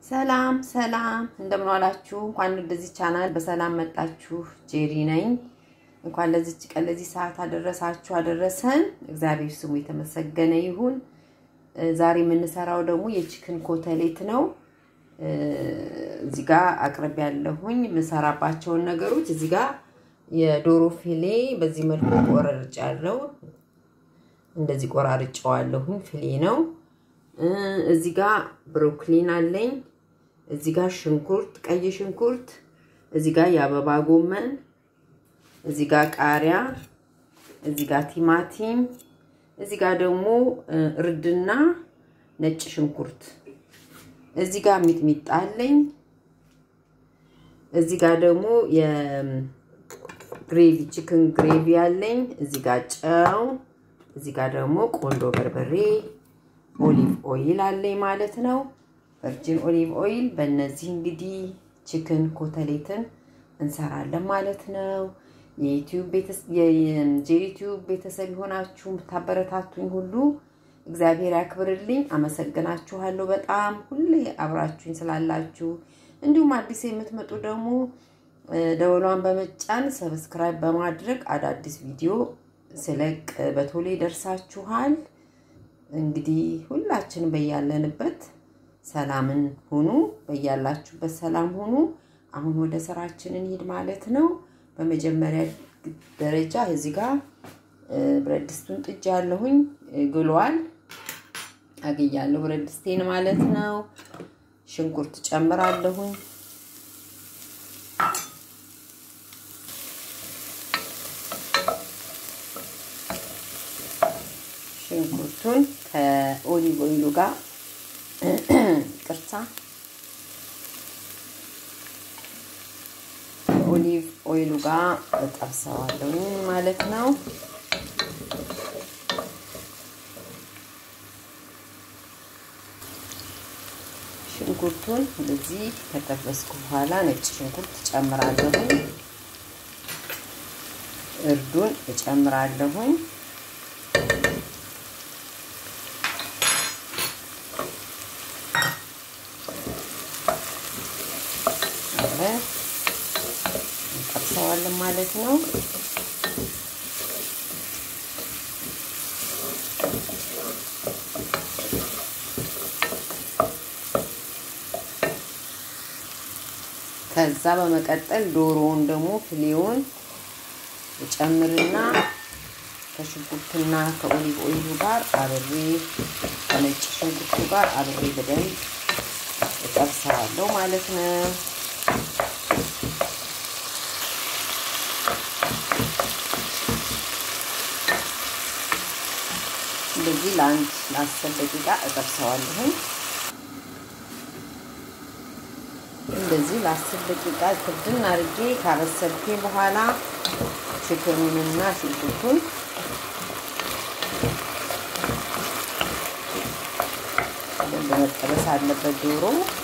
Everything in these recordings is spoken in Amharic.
ሰላም ሰላም፣ እንደምን ዋላችሁ? እንኳን ወደዚህ ቻናል በሰላም መጣችሁ። ጄሪ ነኝ። እንኳን ለዚች ቀን ለዚህ ሰዓት አደረሳችሁ አደረሰን። እግዚአብሔር ስሙ የተመሰገነ ይሁን። ዛሬ የምንሰራው ደግሞ የቺክን ኮተሌት ነው። እዚህ ጋር አቅርብ ያለሁኝ የምሰራባቸውን ነገሮች እዚህ ጋር የዶሮ ፊሌ በዚህ መልኩ ቆራርጬ ያለው እንደዚህ ቆራርጬዋለሁኝ። ፊሌ ነው። እዚህ ጋር ብሮኮሊን አለኝ። እዚህ ጋር ሽንኩርት፣ ቀይ ሽንኩርት፣ እዚህ ጋር የአበባ ጎመን፣ እዚህ ጋር ቃሪያ፣ እዚህ ጋር ቲማቲም፣ እዚህ ጋር ደግሞ እርድና ነጭ ሽንኩርት፣ እዚህ ጋር ሚጥሚጣ አለኝ። እዚህ ጋር ደግሞ የግሬቪ ቺክን ግሬቪ አለኝ። እዚህ ጋር ጨው፣ እዚህ ጋር ደግሞ ቆንዶ በርበሬ ኦሊቭ ኦይል አለኝ ማለት ነው። ቨርጂን ኦሊቭ ኦይል። በእነዚህ እንግዲህ ቺክን ኮተሌትን እንሰራለን ማለት ነው። የዩቲዩብ ቤተሰብ የሆናችሁ የምታበረታቱኝ ሁሉ እግዚአብሔር ያክብርልኝ። አመሰግናችኋለሁ በጣም ሁሌ አብራችሁኝ ስላላችሁ፣ እንዲሁም አዲስ የምትመጡ ደግሞ ደወሏን በመጫን ሰብስክራይብ በማድረግ አዳዲስ ቪዲዮ ስለቅ በቶሎ ይደርሳችኋል። እንግዲህ ሁላችንም በያለንበት ሰላምን ሁኑ፣ በያላችሁበት ሰላም ሁኑ። አሁን ወደ ስራችን እንሂድ ማለት ነው። በመጀመሪያ ደረጃ እዚህ ጋር ብረት ድስቱን ጥጃ ያለሁኝ ግሏል፣ አግያለሁ ብረት ድስቴን ማለት ነው። ሽንኩርት ጨምራለሁኝ። ሽንኩርቱን ከኦሊቭ ኦይሉ ጋር ቅርታ ከኦሊቭ ኦይሉ ጋር እጠብሰዋለሁ ማለት ነው። ሽንኩርቱን እንደዚህ ከጠበስኩ በኋላ ነጭ ሽንኩርት እጨምራለሁኝ። እርዱን እጨምራለሁኝ። እንጠብሰዋለን ማለት ነው። ከዛ በመቀጠል ዶሮውን ደግሞ ፍሌውን እጨምርና ከሽንኩርትና ከኦሊቭ ኦይሉ ጋር አብሬ ከነጭ ሽንኩርቱ ጋር አብሬ በደንብ እጠብሰዋለሁ ማለት ነው። እንደዚህ ለአንድ ለአስር ደቂቃ እጠብሰዋለሁ። እንደዚህ ለአስር ደቂቃ ክድን አድርጌ ካበሰልኩኝ በኋላ ችክኑንና ሽንኩርቱን በደንብ መጠበስ አለበት ዶሮ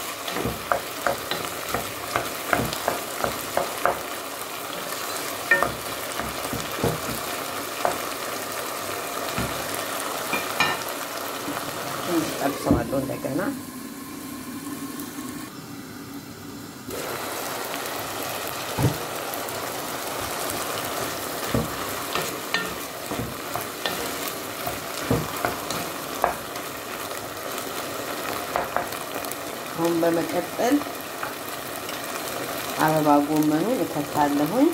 ጠብሰዋለሁ እንደገና አሁን በመቀጠል አበባ ጎመኑን እከታለሁኝ።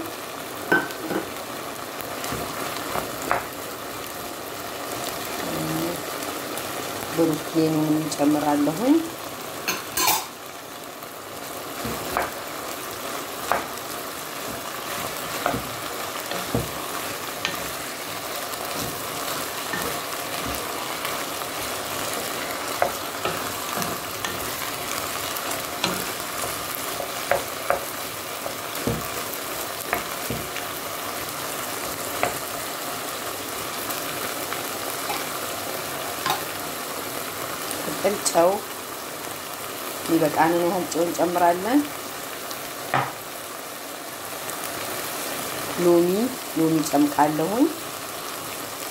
ብሩኬኑን እንጨምራለሁኝ። ቅጥል ጨው የሚበቃንን ያህል ጨው እንጨምራለን። ሎሚ ሎሚ ጨምቃለሁኝ፣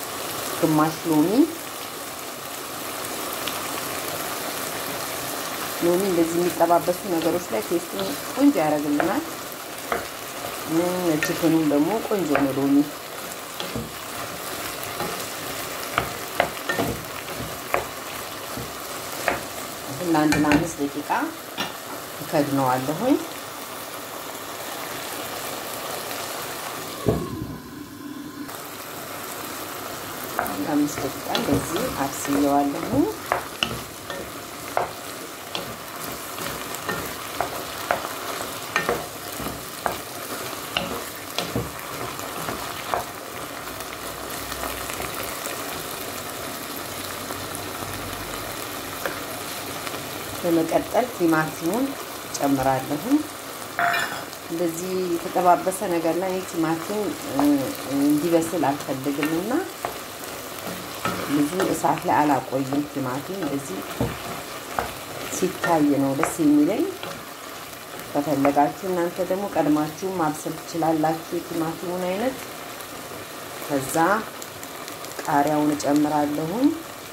ግማሽ ሎሚ ሎሚ እንደዚህ የሚጠባበሱ ነገሮች ላይ ቴስቱን ቆንጆ ያደርግልናል። ችክኑም ደግሞ ቆንጆ ነው ሎሚ ለአንድ ለአምስት ደቂቃ እከድነዋለሁኝ። ለአምስት ደቂቃ እንደዚህ አብስየዋለሁ። በመቀጠል ቲማቲሙን ጨምራለሁ። እንደዚህ የተጠባበሰ ነገር ላይ ቲማቲም እንዲበስል አልፈልግም እና ብዙ እሳት ላይ አላቆይም። ቲማቲም እንደዚህ ሲታይ ነው ደስ የሚለኝ። ከፈለጋችሁ እናንተ ደግሞ ቀድማችሁ ማብሰል ትችላላችሁ የቲማቲሙን አይነት። ከዛ ቃሪያውን እጨምራለሁኝ።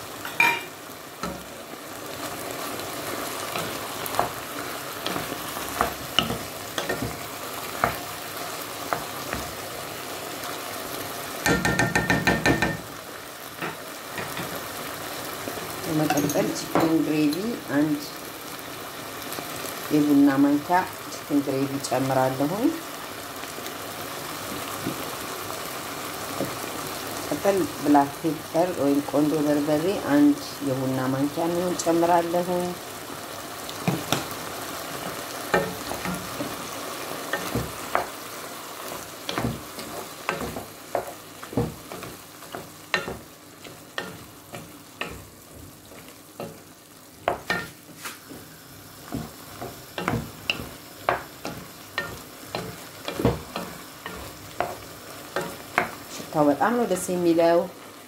በመቀጠል ቺክን ግሬቪ አንድ የቡና ማንኪያ ቺክን ግሬቪ ጨምራለሁኝ። ቀጠል ብላክ ፔፐር ወይም ቆንጆ በርበሬ አንድ የቡና ማንኪያ የሚሆን ጨምራለሁኝ። ሽታው በጣም ነው ደስ የሚለው።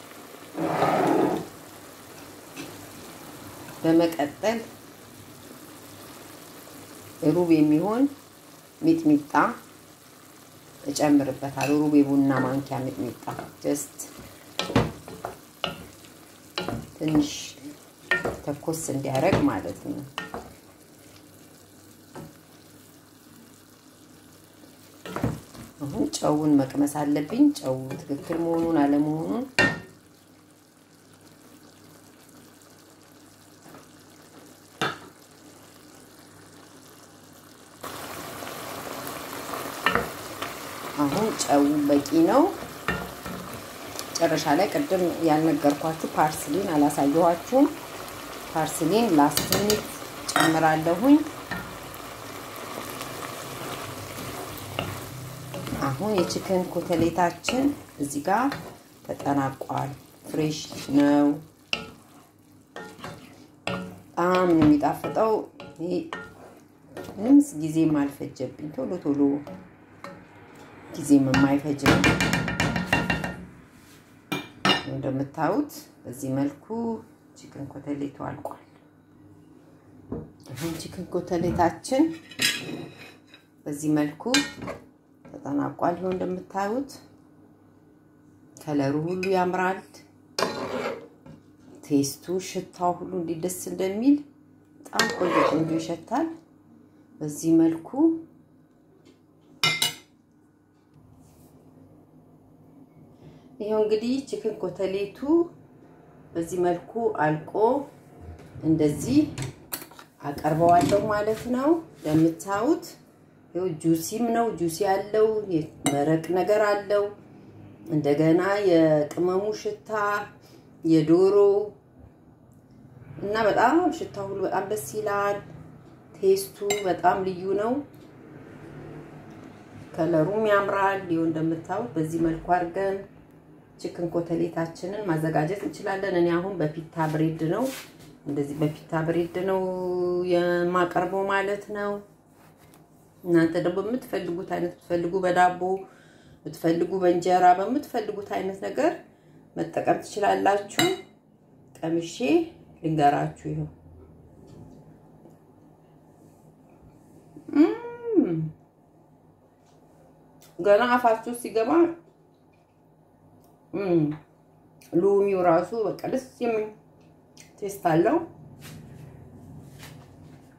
በመቀጠል ሩብ የሚሆን ሚጥሚጣ እጨምርበታለሁ። ሩብ የቡና ማንኪያ ሚጥሚጣ ጀስት ትንሽ ተኮስ እንዲያደርግ ማለት ነው። አሁን ጨውን መቅመስ አለብኝ። ጨው ትክክል መሆኑን አለመሆኑን አሁን ጨው በቂ ነው። መጨረሻ ላይ ቅድም ያልነገርኳችሁ ፓርስሊን አላሳየኋችሁም። ፓርስሊን ላስት ሚኒት ጨምራለሁኝ። አሁን የቺክን ኮተሌታችን እዚህ ጋር ተጠናቋል። ፍሬሽ ነው። በጣም ነው የሚጣፍጠው። ይሄ ምንም ጊዜም አልፈጀብኝ። ቶሎ ቶሎ ጊዜም የማይፈጅ ነው። እንደምታዩት በዚህ መልኩ ቺክን ኮተሌቱ አልቋል። አሁን ቺክን ኮተሌታችን በዚህ መልኩ ተጠናቋል። ይኸው እንደምታዩት ከለሩ ሁሉ ያምራል። ቴስቱ፣ ሽታው ሁሉ እንዴት ደስ እንደሚል በጣም ቆንጆ ቆንጆ ይሸታል። በዚህ መልኩ ይኸው እንግዲህ ቺክን ኮተሌቱ በዚህ መልኩ አልቆ እንደዚህ አቀርበዋለሁ ማለት ነው። እንደምታዩት ይኸው ጁሲም ነው። ጁሲ አለው፣ መረቅ ነገር አለው። እንደገና የቅመሙ ሽታ የዶሮ እና በጣም ሽታ ሁሉ በጣም ደስ ይላል። ቴስቱ በጣም ልዩ ነው። ከለሩም ያምራል። ይኸው እንደምታዩት በዚህ መልኩ አድርገን ቺክን ኮተሌታችንን ማዘጋጀት እንችላለን። እኔ አሁን በፒታ ብሬድ ነው እንደዚህ በፒታ ብሬድ ነው የማቀርበው ማለት ነው። እናንተ ደግሞ በምትፈልጉት አይነት ብትፈልጉ በዳቦ ብትፈልጉ በእንጀራ በምትፈልጉት አይነት ነገር መጠቀም ትችላላችሁ። ቀምሼ ልንገራችሁ። ይኸው ገና አፋችሁ ሲገባ ሎሚው ራሱ በቃ ደስ የሚል ቴስት አለው።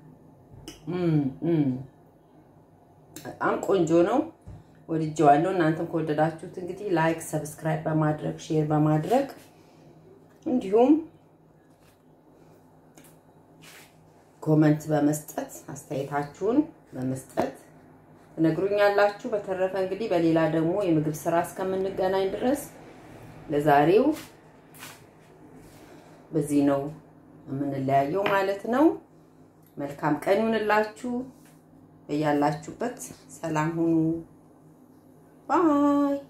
በጣም ቆንጆ ነው። ወድጀዋለሁ። እናንተም ከወደዳችሁት እንግዲህ ላይክ፣ ሰብስክራይብ በማድረግ ሼር በማድረግ እንዲሁም ኮመንት በመስጠት አስተያየታችሁን በመስጠት ትነግሩኛላችሁ። በተረፈ እንግዲህ በሌላ ደግሞ የምግብ ስራ እስከምንገናኝ ድረስ ለዛሬው በዚህ ነው የምንለያየው ማለት ነው። መልካም ቀን ይሁንላችሁ። በያላችሁበት ሰላም ሁኑ። ባይ